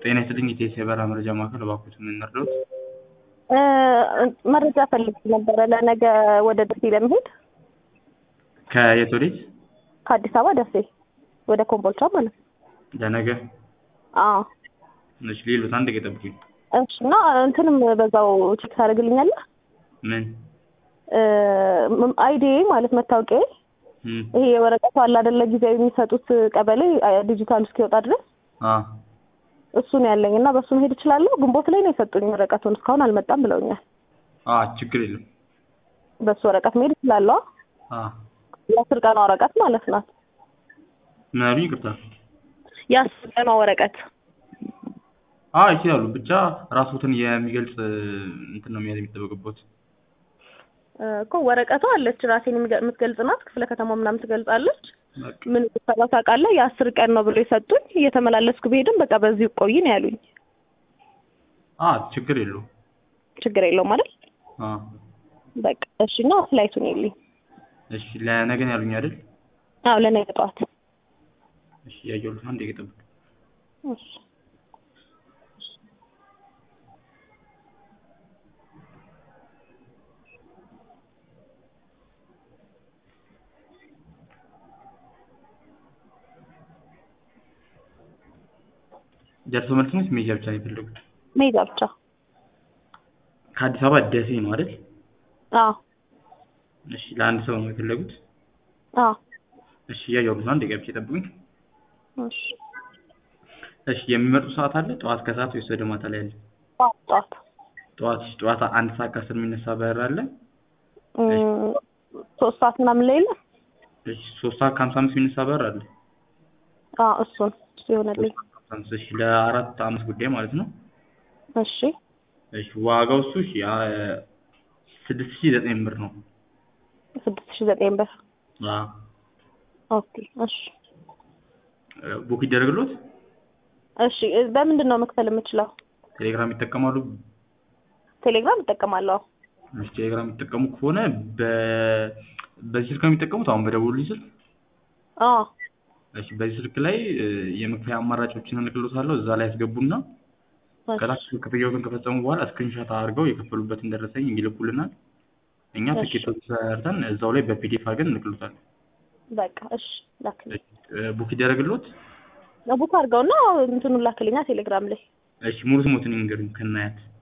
ጤና ይስጥልኝ የኢቲኤስ የበረራ መረጃ ማዕከል እባክዎት ምን እንርዳዎት? መረጃ ፈልጌ ነበረ ለነገ ወደ ደሴ ለመሄድ ከየት ወዴት? ከአዲስ አበባ ደሴ ወደ ኮምቦልቻ ማለት ነው። ለነገ አዎ እሺ ሌሎት አንድ ደቂቃ ይጠብቁኝ። እሺ እና እንትንም በዛው ቼክ ታደርግልኛለህ? ምን? አይዲ ማለት መታወቂያዬ እም ይሄ የወረቀቱ አለ አይደለ ጊዜያዊ የሚሰጡት ቀበሌ ዲጂታል እስኪወጣ ድረስ አ እሱን ያለኝ እና በሱ መሄድ እችላለሁ። ግንቦት ላይ ነው የሰጡኝ ወረቀቱን እስካሁን አልመጣም ብለውኛል። አ ችግር የለም። በሱ ወረቀት መሄድ እችላለሁ። አ የአስር ቀኗ ወረቀት ማለት ናት። ምን አሉኝ? ይቅርታ። የአስር ቀኗ ወረቀት አ ይችላሉ። ብቻ ራስዎትን የሚገልጽ እንትን ነው መያዝ የሚጠበቅብዎት። እኮ ወረቀቷ አለች ራሴን የሚገ- የምትገልጽ ናት። ክፍለ ከተማ ምናምን ትገልጻለች። በቃ ምን ሰራ ታውቃለህ? የአስር ቀን ነው ብሎ የሰጡኝ። እየተመላለስኩ ብሄድም በቃ በዚሁ ቆይ ነው ያሉኝ። አ ችግር የለውም። ችግር የለውም አይደል? አ በቃ እሺ። እና ፍላይቱን የለኝ። እሺ ለነገ ነው ያሉኝ አይደል? አዎ ለነገ ጠዋት። እሺ ያየሁት አንድ ደቂቃ ይጠብቁኝ። እሺ ደርሶ መልስ ነው ሜጃ ብቻ ነው የፈለጉት? መሄጃ ብቻ። ከአዲስ አበባ ደሴ ነው አይደል? አዎ እሺ ለአንድ ሰው ነው የፈለጉት? አዎ እሺ እያየሁት ነው። አንድ ደቂቃ ብቻ ይጠብቁኝ። እሺ እሺ የሚመርጡ ሰዓት አለ? ጠዋት ከሰዓት ወይስ ወደ ማታ ላይ አለ? ጠዋት ጠዋት ጠዋት እሺ ጠዋት አንድ ሰዓት ከአስር የሚነሳ በረራ አለ? እም፣ ሶስት ሰዓት ምናምን ላይ የለም? እሺ ሶስት ሰዓት ከሀምሳ አምስት የሚነሳ በረራ አለ? አዎ እሱን እሱ ይሆነልኝ። እሺ ለአራት አምስት ጉዳይ ማለት ነው። እሺ እሺ ዋጋው እሱ እሺ አ ስድስት ሺህ ዘጠኝ ብር ነው። ስድስት ሺህ ዘጠኝ ብር። አ ኦኬ እሺ ቡክ ይደረግልዎት? እሺ በምንድን ነው መክፈል የምችለው? ቴሌግራም ይጠቀማሉ? ቴሌግራም እጠቀማለሁ። እሺ ቴሌግራም የሚጠቀሙ ከሆነ በ በዚህ ስልክ ነው የሚጠቀሙት? አሁን በደወሉልኝ ስልክ? አዎ እሺ በዚህ ስልክ ላይ እ የመክፈያ አማራጮችን እልክልዎታለሁ እዛ ላይ ያስገቡና እሺ ከታች ክፍያዎትን ከፈጸሙ በኋላ ስክሪንሾት አድርገው የከፈሉበትን ደረሰኝ ይልኩልናል። እኛ እሺ። ትኬቶች ሰርተን እዛው ላይ በፒዲኤፍ አድርገን እንልክልዎታለን። በቃ እሺ ላክልኝ። እ ቡክ ይደረግልዎት? ቡክ አድርገውና እንትኑን ላክልኛ ቴሌግራም ላይ እሺ ሙሉ ስሞትን ይንገሩኝ ከናያት